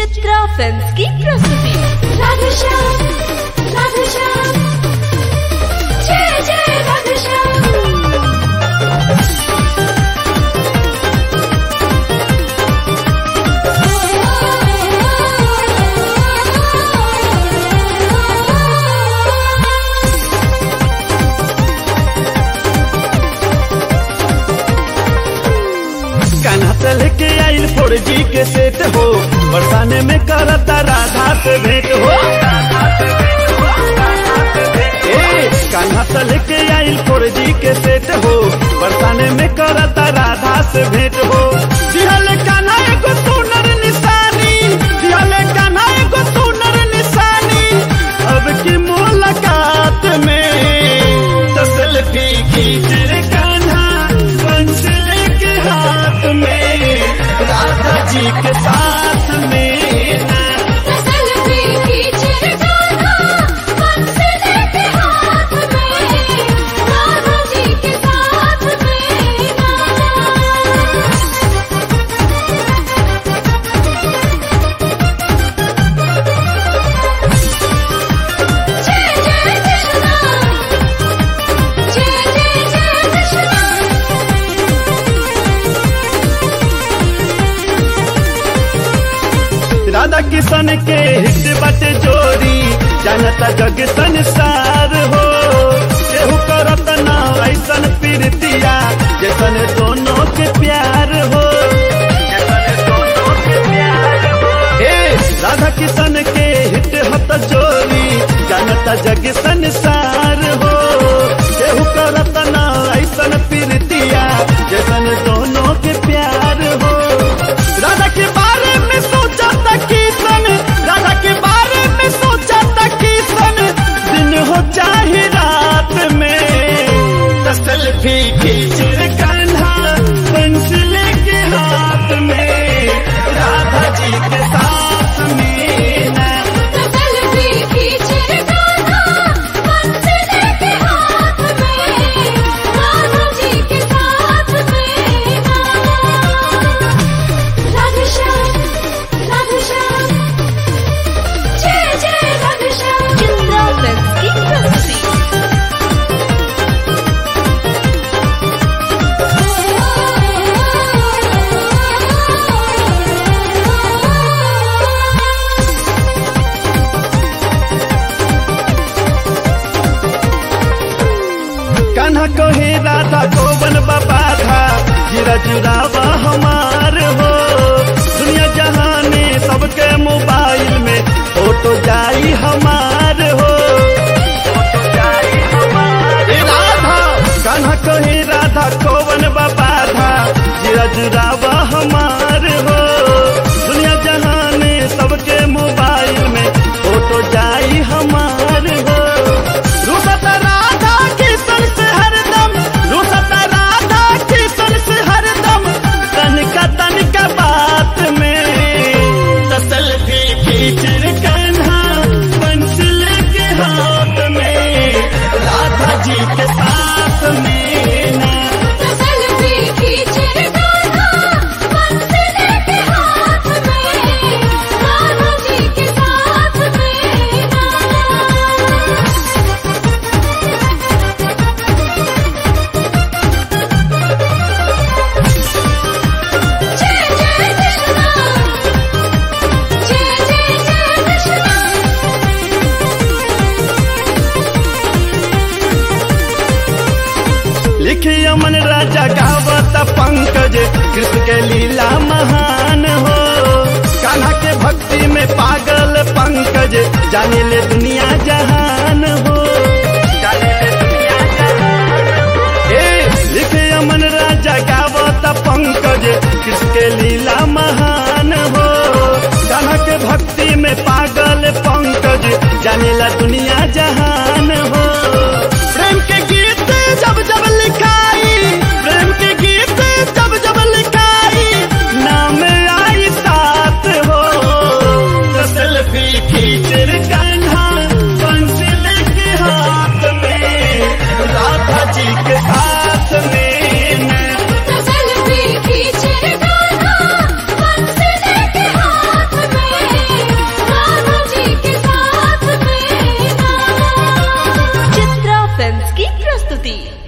Chitra films की प्रस्तुति राधेश्याम राधेश्याम जय जय राधेश्याम कान्हा से लेके आइल फोर जी के सेट हो बरसाने में करता राधा से भेंट हो ए, कान्हा से लेके आइल फोर जी के सेट हो बरसाने में करता राधा से भेंट हो दिहल कान्हा एगो सुनर निशानी दिहल कान्हा एगो सुनर निशानी अब की मुलाकात में तसल भी खींच रे कान्हा बंसल के हाथ में राधा जी के साथ में ना फसल भी खींचे गाना मंजिल के हाथ में राधा जी के साथ में जय जय कृष्णा जय जय जय कृष्णा राधा किशन के हित बटे जोड़ी जानता जग संसार हो केहू करत ना ऐसन प्रीतिया जैसन दोनों के प्यार हो जैसन दोनों के प्यार हो। ए, राधा किशन के हित हत जोड़ी जानता जग संसार हो केहू करत ना ऐसन प्रीतिया जैसन दोनों के प्यार हो राधा के बारे में सोचा था किसन राधा के बारे में सोचा था किसन दिन हो चाहे रात में तसल भी खींच रे कान्हा पेंसिल के हाथ में राधा जी के साथ में ना फसल भी खींचे गाना मंजिल के हाथ में राधा जी के साथ में राधेश्याम राधेश्याम जय जय राधेश्याम चित्रा फिल्म्स की प्रस्तुति कान्हा कहे राधा गोवन बाबा था जीरा जुरावा हमार हो दुनिया जहाने सबके मोबाइल में फोटो जाई हमार हो फोटो जाई हमार ए राधा कान्हा कहे राधा गोवन बाबा था जीरा जुरावा हमार हो दुनिया जहाने सबके मोबाइल में फोटो जाई हमार हो रुसत राधा किशन से हरदम रुसत राधा किशन से हरदम तनिका तनिका बात में तसल भी खींच रे कान्हा पेंसिल के हाथ में राधा जी के साथ में ना फसल भी खींचे गाना मंजिल के हाथ में राधा जी के साथ में जय जय कृष्णा जय जय जय कृष्णा लिखी अमन राजा गावत पंकज कृष्ण के लीला महान हो कान्हा के भक्ति में पागल पंकज जाने ले दुनिया जहान हो जाने ले दुनिया जहान हो। ए लिखे अमन राजा गावत पंकज कृष्ण के लीला महान हो कान्हा के भक्ति में पागल पंकज जाने ला दुनिया जहान हो प्रेम के गीत जब जब लिखाई प्रेम के गीत जब जब लिखाई नाम आई साथ हो तो सेल्फी खींच रे कान्हा पेंसिल के हाथ में राधा जी के साथ में मैं फसल भी खींचे गाना मंजिल के हाथ में फिल्म्स की प्रस्तुति